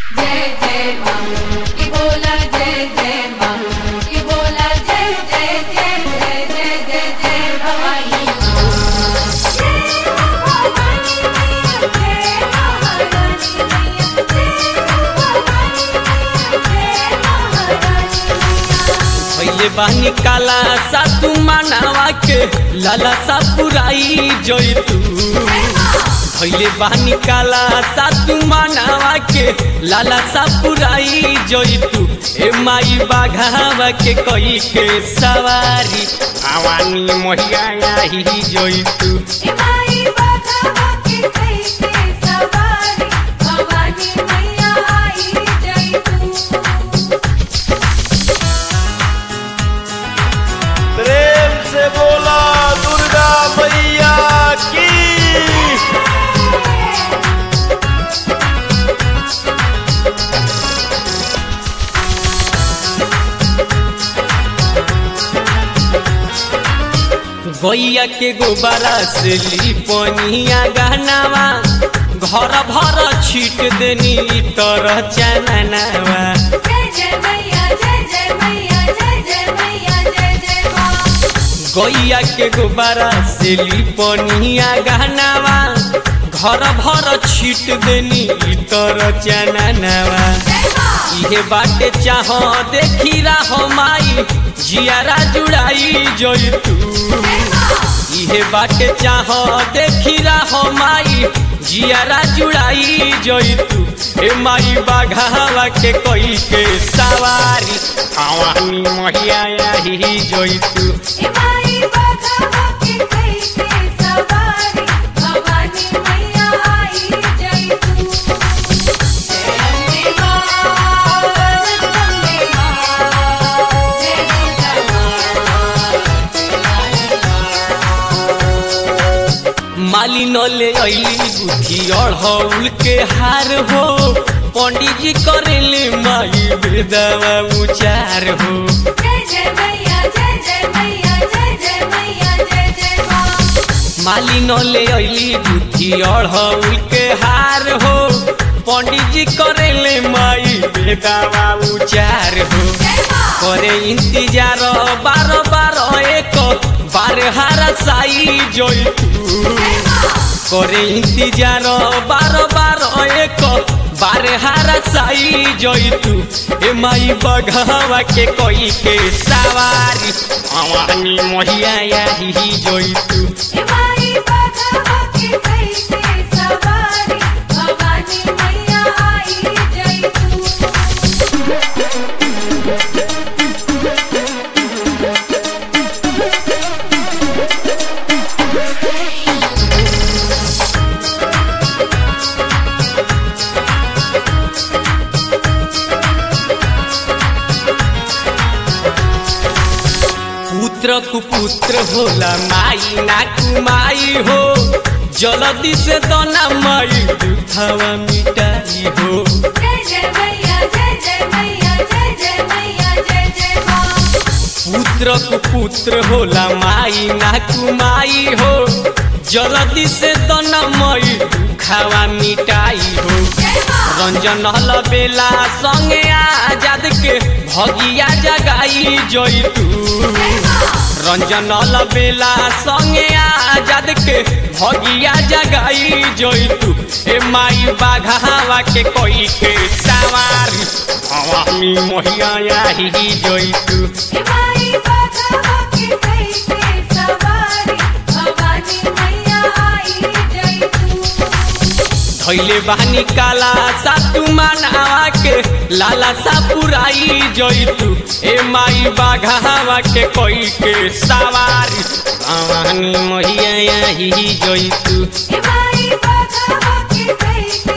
जय जय माँ की बोला जय जय माँ की बोला जय जय जय जय जय जय जय भवानी पहले बानी काला सा तू मानवा के लाला सा पुराई जोई तू पहले बानी काला सा तू मानवा के लाला सा पुराई जोई तू ए माई बाघावा के कोई के सवारी आवानी मोहिया ही जोई तू भवानी मैया आई जय तू प्रेम से बोला दुर्गा मैया की गैया के गोबरा से लिपनिया गहनावा घर भर छीट देनी तरह चननावा जय जय मैया जय जय मैया जय जय मैया जय जय माँ गैया के गोबरा से लिपनिया गहनावा घर भर छीट देनी तरह चननावा जय माँ इहे बाटे चाह देखी रहो माई जियारा जुड़ाई जोई तू जय माँ इहे बाटे चाह देखी रहो माई जियारा जुड़ाई जोई तू ए माई बाघावा के कोई के सवारी आवानी महिया ही जोई तू इमाई बाघा के कैसे सवारी भवानी मैया आई जय तू जय अम्बे माँ जगदम्बे माँ जय दुर्गा माली न ले अली बुद्धि अढ़ौल के हार हो पंडित जी करेले माई बेदावा उचार हो जय जय मैया जय जय मैया जय जय मैया जय जय माँ माली न ले अली बुद्धि अढ़ौल के हार हो पंडित जी करेले माई बेदावा उचार हो जय माँ करे इंतजार बार बार एक बार हारा साई जोई तू जय माँ करे इंतजार बार बार एक बार हारा साई जोई तू ए माई बघावा के कोई के सवारी आवानी मोहिया ही जोई तू इमाई बाघा के कैसे सवारी भवानी मैया आई जय तू पुत्र कुपुत्र होला माई ना कुमाई हो जल्दी से दोना माई दुखावा मिटाई हो जय जय मैया जय जय मैया जय जय मैया जय जय माँ पुत्र कुपुत्र होला माई ना कुमाई हो जल्दी से दोना माई दुखावा मिटाई हो जय माँ रंजन हल बेला संगे आजाद के भगिया जगाई जोई तू जय माँ रंजन बेला संगे आजाद के भगिया जगाई जोई तू ए माई बाघावा के कोई के सवारी हवामी मोहिया ही जोई तू इमाई बाघा के कैसे सवारी भवानी मैया आई जय तू धैले बानी काला सा तू मानावा के लाला सा पुराई जोई तू ए माई बाघावा के कोई के सवारी हवामी मोहिया ही जोई तू इमाई बाघा के कैसे